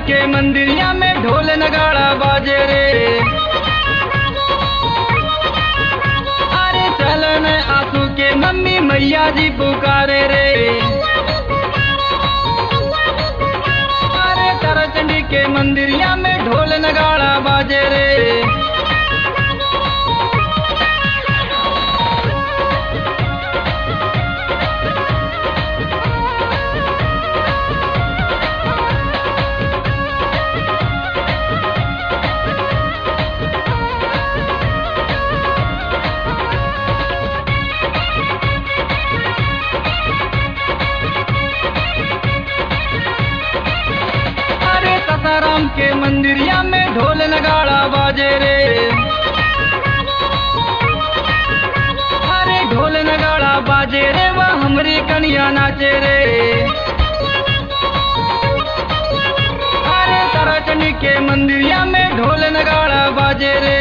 के मंदिरिया में ढोल नगाड़ा बाजे रे अरे चलन आंसू के मम्मी मैया जी पुकारे रे अरे ताराचंडी के मंदिरिया में ढोल नगाड़ा बाजे रे अरे ससाराम के मंदिरिया में ढोल नगाड़ा बाजे रे अरे ढोल नगाड़ा बाजे रे वह हमरी कनिया नाचे रे अरे ताराचंडी के मंदिरिया में ढोल नगाड़ा बाजे रे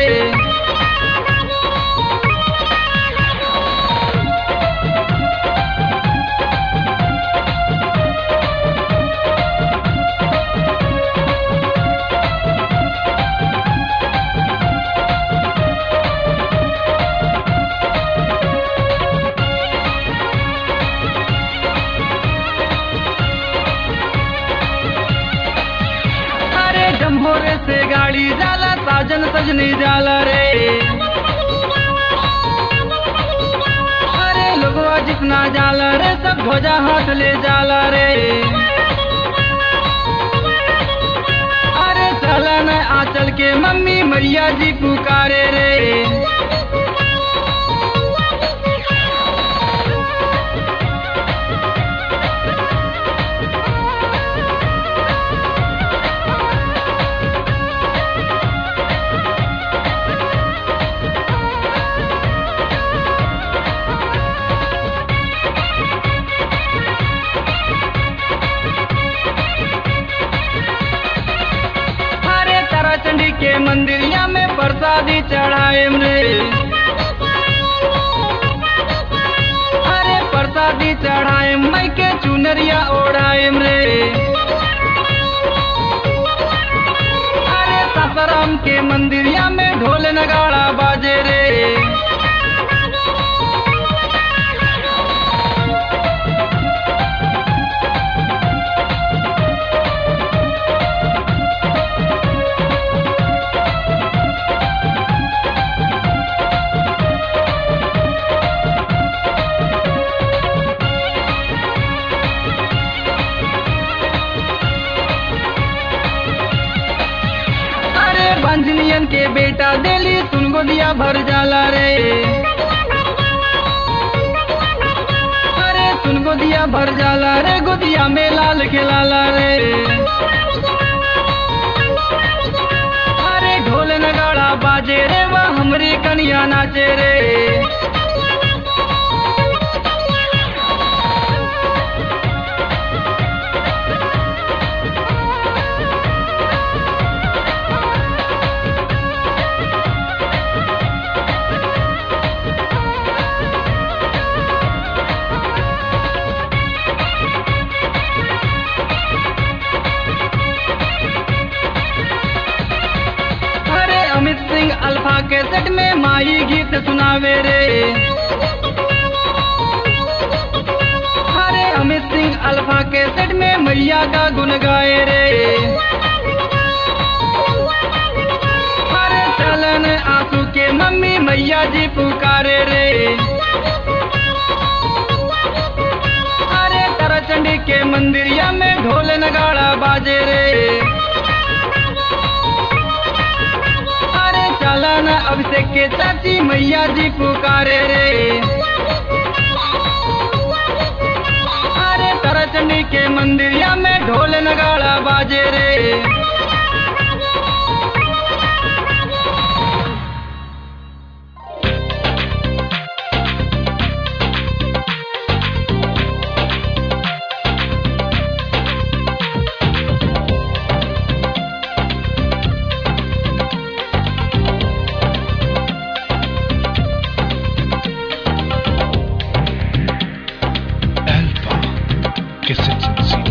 अरे जम्भोरे से गाड़ी जाला साजन सजनी जाला रे अरे लोगवा जितना जाला रे सब ध्वजा हाथ ले जाला रे अरे चलन आंचल के मम्मी मैया जी पुकारे रे अरे ताराचंडी के मंदिरिया में प्रसादी चढ़ाए रे अरे प्रसादी चढ़ाए मई के चुनरिया ओढ़ाए रे अरे सासाराम के मंदिरिया में ढोल नगाड़ा बाजे रे अरे बंजनियन के बेटा दिली सुन गोदिया भर जाला रे अरे सुन गोदिया भर जाला रे गोदिया में लाल खिलाला रे अरे ढोल नगाड़ा बाजे रे वह हमरी कनिया नाचे रे अरे अमित सिंह अल्फा के सेट में माई गीत सुनावे रे अरे अमित सिंह अल्फा के सेट में मैया का गुन गाए रे अरे चलन आंसू के मम्मी मैया जी पुकारे रे अरे ताराचंडी के मंदिरिया में ढोल नगाड़ा बाजे रे अरे चलन अभिषेक के चाची मैया जी पुकारे रे अरे ताराचंडी के मंदिरिया में ढोल नगाड़ा बाजे रे Alpha Cassette